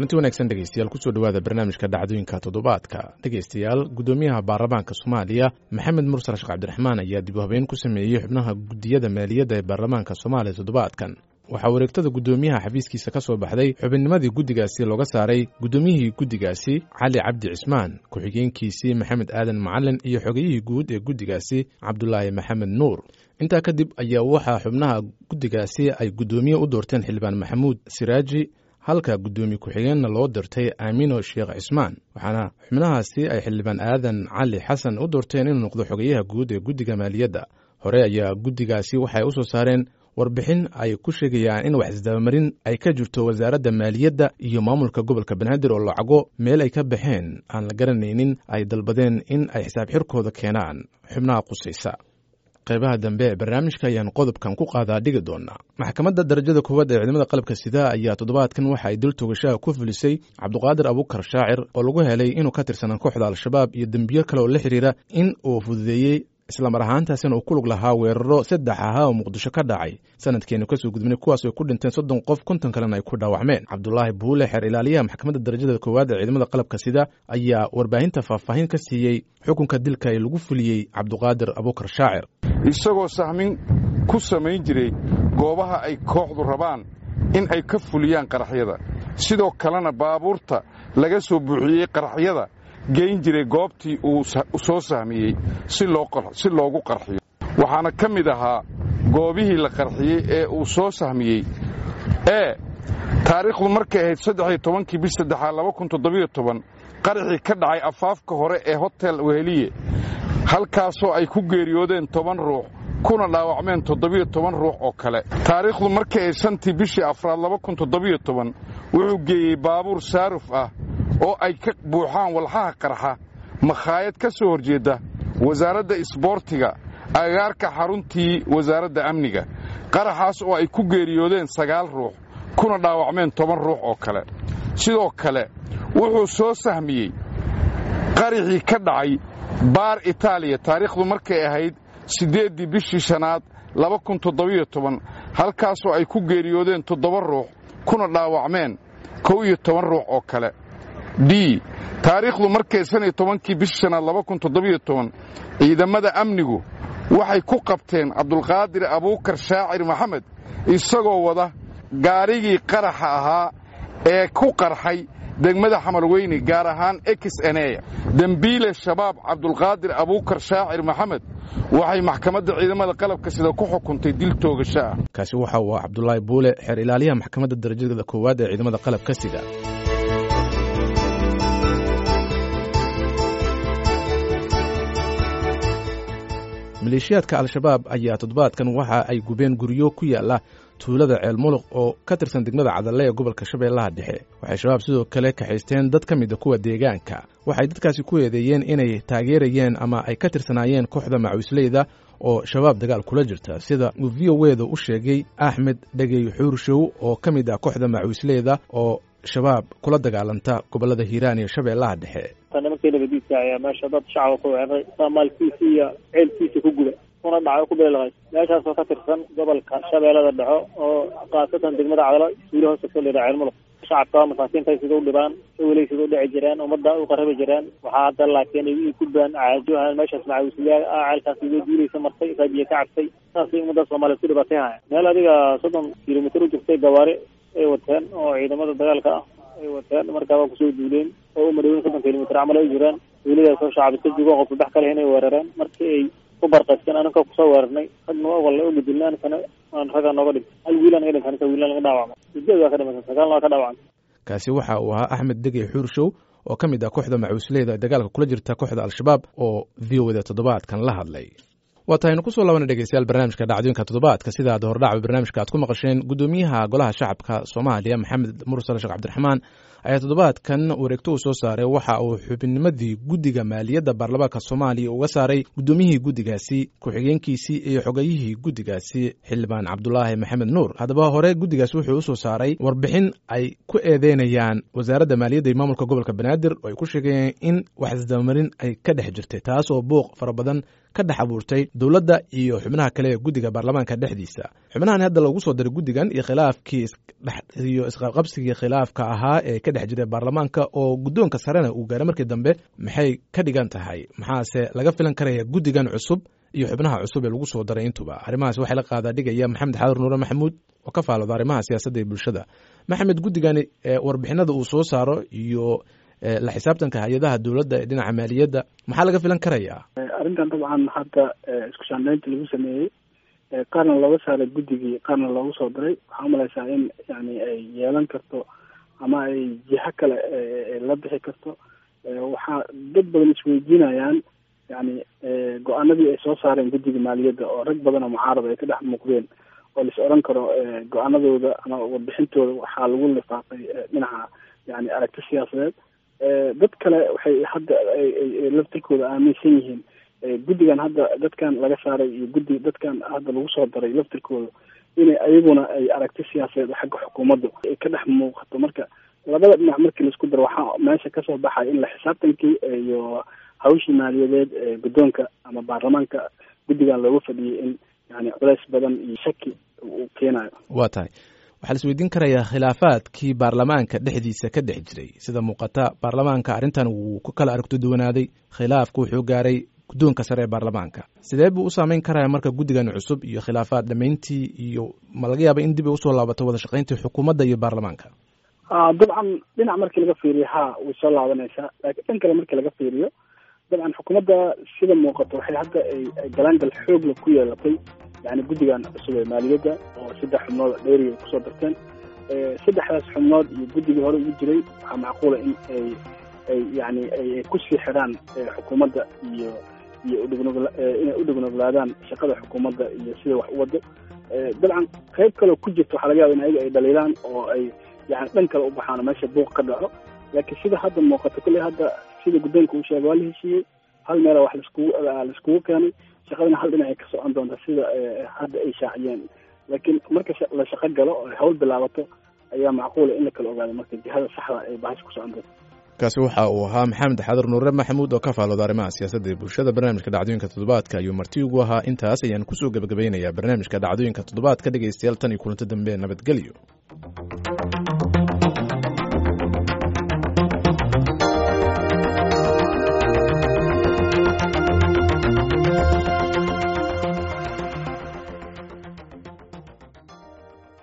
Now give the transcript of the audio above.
kulanti wanaagsan dhegeystayaal kusoo dhowaada barnaamijka dhacdooyinka toddobaadka dhegeystayaal guddoomiyaha baarlamaanka soomaaliya maxamed mursal sheekh cabdiraxmaan ayaa dib u habeyn ku sameeyey xubnaha guddiyada maaliyadda ee baarlamaanka soomaaliya toddobaadkan waxaa wareegtada guddoomiyaha xafiiskiisa ka soo baxday xubinnimadii guddigaasi looga saaray guddoomiyihii guddigaasi cali cabdi cismaan ku-xigeenkiisii maxamed aadan macalin iyo xogeyihii guud ee guddigaasi cabdulaahi maxamed nuur intaa kadib ayaa waxaa xubnaha guddigaasi ay guddoomiye u doorteen xildhibaan maxamuud siraaji halka guddoomiye ku-xigeenna loo dirtay aamino sheekh cismaan waxaana xubnahaasi ay xildhibaan aadan cali xasan u doorteen inuu noqdo xogeyaha guud ee guddiga maaliyadda hore ayaa guddigaasi waxay u soo saareen warbixin ay ku sheegayaan in wax isdabamarin ay ka jirto wasaaradda maaliyadda iyo maamulka gobolka banaadir oo lacago meel ay ka baxeen aan la garanaynin ay dalbadeen in ay xisaab xirkooda keenaan xubnaha qusaysa qaybaha dambe ee barnaamijka ayaan qodobkan ku qaadaa dhigi doonaa maxkamadda darajada koowaad ee ciidamada qalabka sida ayaa toddobaadkan waxa ay dil togashaha ku fulisay cabduqaadir abuukar shaacir oo lagu helay inuu ka tirsanaa kooxda al-shabaab iyo dembiyo kale oo la xidhiira in uu fududeeyey islamar ahaantaasina uu ku lug lahaa weeraro saddex ahaa oo muqdisho ka dhacay sanadkeenu kasoo gudbinay kuwaas ay ku dhinteen soddon qof konton kalena ay ku dhaawacmeen cabdulaahi buule xeer ilaaliyaha maxkamadda darajada koowaad ee ciidamada qalabka sida ayaa warbaahinta faahfaahin ka siiyey xukunka dilka ee lagu fuliyey cabduqaadir abuukar shaacir isagoo sahmin ku samayn jiray goobaha ay kooxdu rabaan in ay ka fuliyaan qaraxyada sidoo kalena baabuurta laga soo buuxiyey qaraxyada geyn jiray goobtii uu soo sahmiyey si loogu qarxiyo waxaana ka mid ahaa goobihii la qarxiyey ee uu soo sahmiyey ee taariikhdu markay ahayd saddexiyo tobankii bish saddexaad laba kun toddobiyo toban qaraxii ka dhacay afaafka hore ee hotel weheliye halkaasoo ay ku geeriyoodeen toban ruux kuna dhaawacmeen toddobiyo toban ruux oo kale taariikhdu markay ahayd shantii bishii afraad laba kun toddobiyo toban wuxuu geeyey baabuur saaruf ah oo ay ka buuxaan walxaha qarxa makhaayad ka soo horjeedda wasaaradda isboortiga agaarka xaruntii wasaaradda amniga qaraxaas oo ay ku geeriyoodeen sagaal ruux kuna dhaawacmeen toban ruux oo kale sidoo kale wuxuu soo sahmiyey qaraxii ka dhacay baar itaaliya taariikhdu markay ahayd siddeeddii bishii shanaad laba kun toddobiyo toban halkaasoo ay ku geeriyoodeen toddoba ruux kuna dhaawacmeen kow iyo toban ruux oo kale d taariikhdu markay shan iyo tobankii bishii shanaad laba kun toddobiyo toban ciidamada amnigu waxay ku qabteen cabdulqaadir abuukar shaacir maxamed isagoo wada gaarigii qaraxa ahaa ee ku qarxay degmada xamarweyne gaar ahaan exeneya dembiile shabaab cabdulqaadir abuukar shaacir maxamed waxay maxkamadda ciidamada qalabka sida ku xukuntay dil toogasho ah kaasi waxa uu cabdulaahi buule xeer ilaaliyaha maxkamadda darajada koowaad ee ciidamada qalabka sida maleeshiyaadka al-shabaab ayaa toddobaadkan waxa ay gubeen guryo ku yaala tuulada ceel muluq oo ka tirsan degmada cadalle ee gobolka shabeellaha dhexe waxay shabaab sidoo kale kaxaysteen dad ka mida kuwa deegaanka waxay dadkaasi ku eedeeyeen inay taageerayeen ama ay ka tirsanaayeen kooxda macawisleyda oo shabaab dagaal kula jirta sida uu v o weda u sheegay axmed dhegey xuurshow oo ka mid ah kooxda macawisleyda oo shabaab kula dagaalanta gobolada hiiraan iyo shabeellaha dhexe nimankii nabadiidka ayaa meesha dad shacaba ku weeraray maalkiisa iyo ceelkiisa ku guda kuna dhaco ku beelaqay meeshaasoo ka tirsan gobolka shabeellada dhexo oo khaasatan degmada cadalo suuli hoose ka leedaha ceel muluk shacabka masaakiinta sida u dhibaan sawilay sida u dhici jireen ummadda u qarabi jireen waxaa hadda laakiin ay gudbaan caajohan meeshaas macawisliyaa ah ceelkaas iga duulaysa martay raabiye ka cabtay saasay ummadda soomaaliya ku dhibaatay haya meel adiga soddon kilomitir u jirtay gawaari ay wateen oo ciidamada dagaalka ah ay wateen markaa waa kusoo duuleen oo u madhaweyn soddon kilomitr camal ay jiraan duuladaasoo shacabista joogo qof saddex kale inay weerareen markii ay ku barqaysteen anaka kusoo weerarnay ragna walla u gudilna ankana aan raggaa nooga dhintay hal wiil naga dhintay anka wiilna naga dhaawacmay sideed waa ka dhimatay sagaalna waa ka dhaawacmay kaasi waxa uu ahaa axmed degey xuurshow oo ka mid ah kooxda macuusleyda dagaalka kula jirta kooxda al-shabaab oo v o da toddobaadkan la hadlay waa tahaynu kusoo laabana dhegeystayaal barnaamijka dhacdooyinka toddobaadka sida aad hordhacba barnaamijka aad ku maqasheen guddoomiyaha golaha shacabka soomaaliya maxamed mursal sheekh cabdiraxmaan ayaa toddobaadkan wareegto uu soo saaray waxa uu xubinnimadii guddiga maaliyadda baarlamaanka soomaaliya uga saaray guddoomiyihii guddigaasi ku-xigeenkiisii iyo xogayihii guddigaasi xildhibaan cabdulaahi maxamed nuur haddaba hore guddigaasi wuxuu usoo saaray warbixin ay ku eedeynayaan wasaaradda maaliyadda iyo maamulka gobolka banaadir oo ay ku sheegayeen in wax isdabamarin ay ka dhex jirtay taas oo buuq fara badan ka dhex abuurtay dowladda iyo xubnaha kale ee guddiga baarlamaanka dhexdiisa xubnahan hadda lagu soo diray guddigan iyo khilaafkii iyo isqabsigii khilaafka ahaa ee ka dhex jiray baarlamaanka oo guddoonka sarena uu gaaray markii dambe maxay ka dhigan tahay maxaase laga filan karaya guddigan cusub iyo xubnaha cusub ee lagu soo daray intuba arrimahaas waxay la qaadaa dhigaya maxamed xadur nuure maxamuud oo ka faalooda arrimaha siyaasadda iyo bulshada maxamed guddigani warbixinada uu soo saaro iyo la xisaabtanka hay-adaha dowladda ee dhinaca maaliyadda maxaa laga filan karayaa arrintan dabcan hadda isku shaandaynta lagu sameeyey qaarna looga saaray guddigii qaarna loogu soo diray waxaa umalaysaa in yani ay yeelan karto ama ay jiho kale la bixi karto waxaa dad badan isweydiinayaan yani go-aanadii ay soo saareen guddiga maaliyadda oo rag badan oo mucaarada ay ka dhex muuqdeen oo lais odhan karo go-aanadooda ama warbixintooda waxaa lagu lifaaqay dhinaca yani aragti siyaasadeed dad kale waxay hadda laftirkooda aaminsan yihiin guddigan hadda dadkan laga saaray iyo guddi dadkan hadda lagu soo daray laftirkooda inay ayaguna ay aragti siyaasadeed xagga xukuumadda ay ka dhex muuqato marka labada dhinac markii laisku daro waxaa meesha kasoo baxaya in la xisaabtankii iyo hawshii maaliyadeed ee guddoonka ama baarlamaanka guddigan looga fadhiyay in yani culeys badan iyo shaki uu keenayo waa tahay waxaa la isweydiin karayaa khilaafaadkii baarlamaanka dhexdiisa ka dhex jiray sida muuqata baarlamaanka arrintan wuu ku kala aragto duwanaaday khilaafku wuxuu gaaray guddoonka sare ee baarlamaanka sidee buu u saameyn karaya marka guddigan cusub iyo khilaafaad dhamayntii iyo ma laga yaaba in dib ay usoo laabato wada shaqayntii xukuumadda iyo baarlamaanka dabcan dhinac markii laga fiiriyo ha way soo laabanaysaa laakiin dhan kale markii laga fiiriyo dabcan xukuumadda sida muuqato waxay hadda ay galaangal xoogla ku yeelatay yani guddigan cusub ee maaliyadda oo saddex xubnood dheeri ay kusoo darteen saddexdaas xubnood iyo guddigii hore ugu jiray waxaa macquula in ay ay yani ay kusii xidhaan xukuumadda iyo iyo udhignugl inay udhignuglaadaan shaqada xukuumadda iyo sida wax u wado dabcan qayb kaleo ku jirta waxaa laga yaba in ayaga ay dhaliilaan oo ay yani dhan kale u baxaan oo meesha buuq ka dhaco laakiin sida hadda muuqato kolley hadda sida guddoonka uu sheegay waa la heshiiyey hal meela wax laiskugu laiskugu keenay shaqadana hal dhinac ay ka socon doonta sida hadda ay shaaciyeen laakiin marka la shaqo galo oo hawl bilaabato ayaa macquula in la kala ogaado marka jihada saxda ay bahasha ku socon doonto kaasi waxa uu ahaa maxamed xadur nuure maxamuud oo ka faalooda arrimaha siyaasadda ee bulshada barnaamijka dhacdooyinka toddobaadka ayuu marti ugu ahaa intaas ayaan kusoo gebagabeynayaa barnaamijka dhacdooyinka toddobaadka dhegaystayaal tan iyo kulanto dambe nabadgelyo